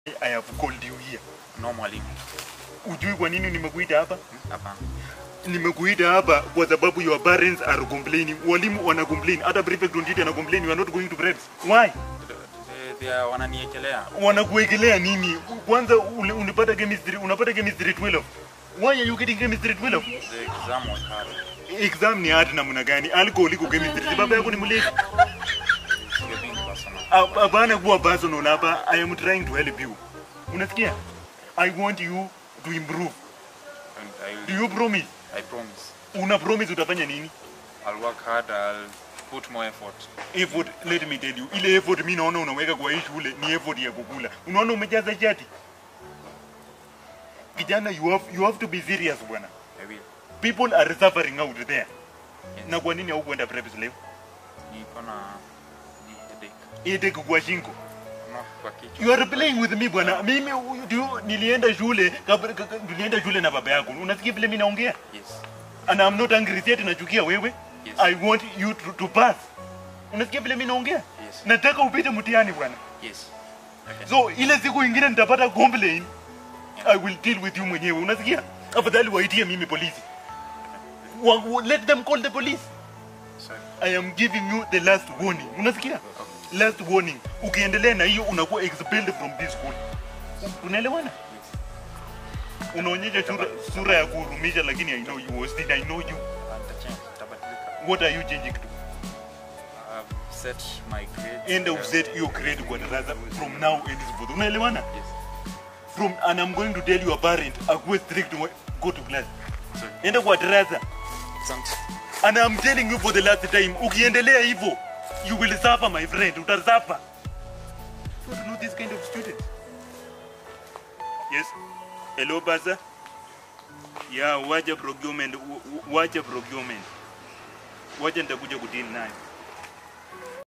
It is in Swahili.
I have called you here. No mwalimu. Ujui kwa nini nimekuita hapa? Hmm? Hapana. Nimekuita hapa kwa sababu your parents are complaining. Walimu wana complain. Hata prefect on duty ana complain you are not going to preps. Why? They- they are wananiekelea. Wanakuwekelea nini? Kwanza ule- unapata chemistry, unapata chemistry 12. Why are you getting chemistry 12? The exam was hard. Exam ni hard namna gani? Alcohol iko chemistry. Si Baba yako ni mlevi. You're being personal. Hap- Hapana kuwa personal hapa. I am trying to help you. Unasikia? I want you to improve. And I, Do will, you promise? I promise. Una promise utafanya nini? I'll work hard. I'll put more effort. effort let me tell you ile effort mi naona unaweka kwa hii shule ni effort ya kukula unaona umejaza chati kijana you have, you have to be serious bwana I will. people are suffering out there Yes. na kwa nini haukwenda preps leo Niko na ni headache. iteke kwa shingo No, kwa kichwa. you are playing with me bwana mimi u- du- nilienda shule kabla- ka- ka- nilienda shule na baba yako unasikia vile mimi naongea Yes. and I'm not angry yet nachukia wewe Yes. I want you to, to pass unasikia vile mimi naongea Yes. nataka upite mtihani bwana Yes. Okay. so ile siku ingine nitapata complain i will deal with you mwenyewe unasikia afadhali waitie mimi polisi wa, wa, let them call the police Sorry. i am giving you the last warning unasikia last warning ukiendelea na hiyo unakuwa expelled from this school unaelewana unaonyesha sura, sura ya kuhurumisha lakini i know you Austin, i know you Nitachange. Nitabadilika. what are you changing to I've set my grades. end of set your grade kwa darasa from now and henceforth unaelewana Yes. from and i'm going to tell your parent akuwe strict wa- go to class Sorry. enda kwa darasa Asante. and i'm telling you for the last time ukiendelea hivyo you will suffer my friend utasuffer you don't know this kind of student yes hello basa yeah wacha procurement w- w- wacha procurement wacha nitakuja kudili nayo